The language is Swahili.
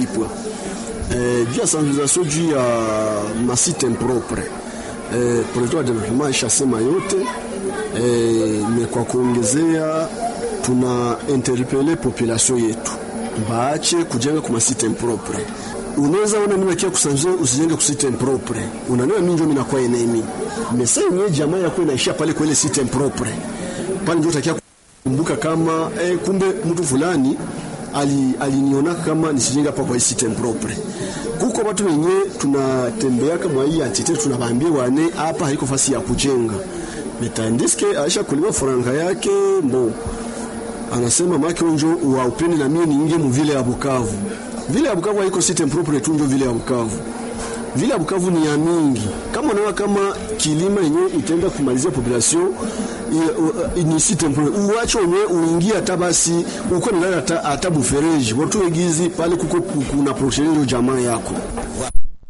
Kipwa eh, juu ya sensibilisation juu ya masite impropre eh, projet wa development ishasema yote eh, me kwa kuongezea tuna interpele population yetu baache kujenga kwa masite impropre. Unaweza ona mimi nakia kusanzia usijenge kwa site impropre, unaniona mimi ndio mimi nakuwa enemy mesa yenyewe jamaa yako inaishia pale kwa ile site impropre pale, ndio utakia kumbuka kama eh, kumbe mtu fulani aliniona ali kama nisijenge hapa kwa site impropre. Kuko watu wenyewe tunatembea kama hii atite, tunawaambia wane hapa haiko fasi ya kujenga metandiske aisha kuliwa faranga yake mbo anasema make unjo wa upeni na mimi niingie mu vile ya Bukavu. Vile ya Bukavu haiko site impropre tu, ndio vile ya Bukavu. Vile ya Bukavu ni ya mingi. Kama unaona kama kilima yenyewe itaenda kumalizia population ni site impropre, uache wenyewe uingie hata basi uko ndani hata hata bufereji watu wegizi pale kuko kuna protection jamaa yako